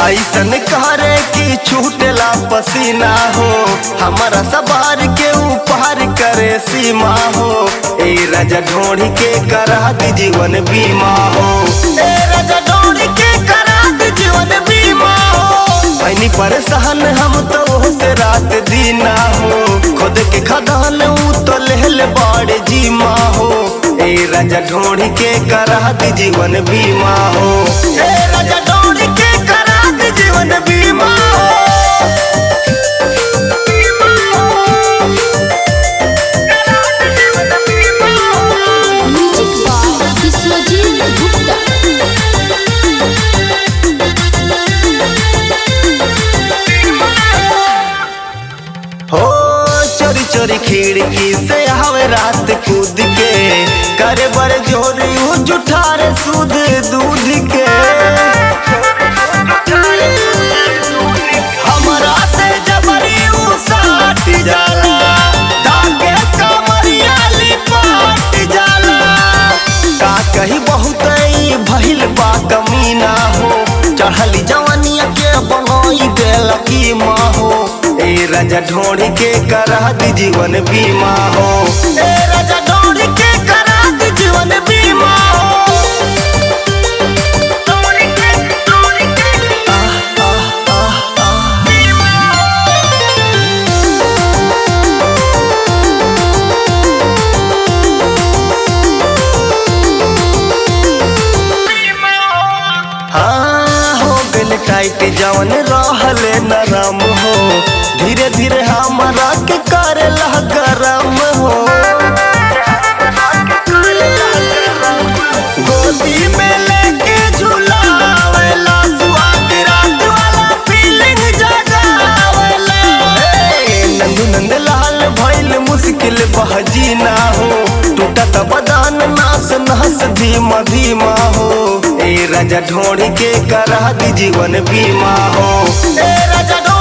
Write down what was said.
ऐसन करे कि छूटेला पसीना हो हमारा सवार के ऊपर करे सीमा हो ए राजा ढोड़ी के करा दी जीवन बीमा हो ए राजा ढोड़ी के करा दी जीवन बीमा हो पैनी परेशान हम तो से रात दीना हो खुद के खदान ऊ तो लेहल बाड़े जीमा हो ए राजा ढोड़ी के करा दी जीवन बीमा हो ए राजा ढोड़ी के करा दी जीवन बीमा हो म्यूजिक बाय विश्वजीत गुप्ता हो चोरी चोरी खिड़की से आवे रात कूद के करे बड़े जोरी ऊ जुठारे सूद दूध के हमरा से जबरी ऊ साट जाला धागे कमरिया लिपाट जाला का कही बहुत ई भइल बा कमीना हो चढ़ली जवानिया के बनोई देल की माँ हो ए राजा ढोड़ी के करा दी जीवन बीमा हो ए राजा ढोड़ी के करा दी जीवन बीमा हो आह, आह, आह, आह। हाँ हो गल टाइट जवन रहले नरम हो धीरे धीरे हमारा के करे गरम हो गोदी में लेके झुलावेला स्वाद रात वाला फीलिंग जगावेला हे, नंदू नंद लाल भइल मुश्किल बहजी ना हो टूटत बदान नास नहस धीमा धीमा हो ए राजा ढोड़ी के करा दी जीवन बीमा हो ए राजा ढोड़ी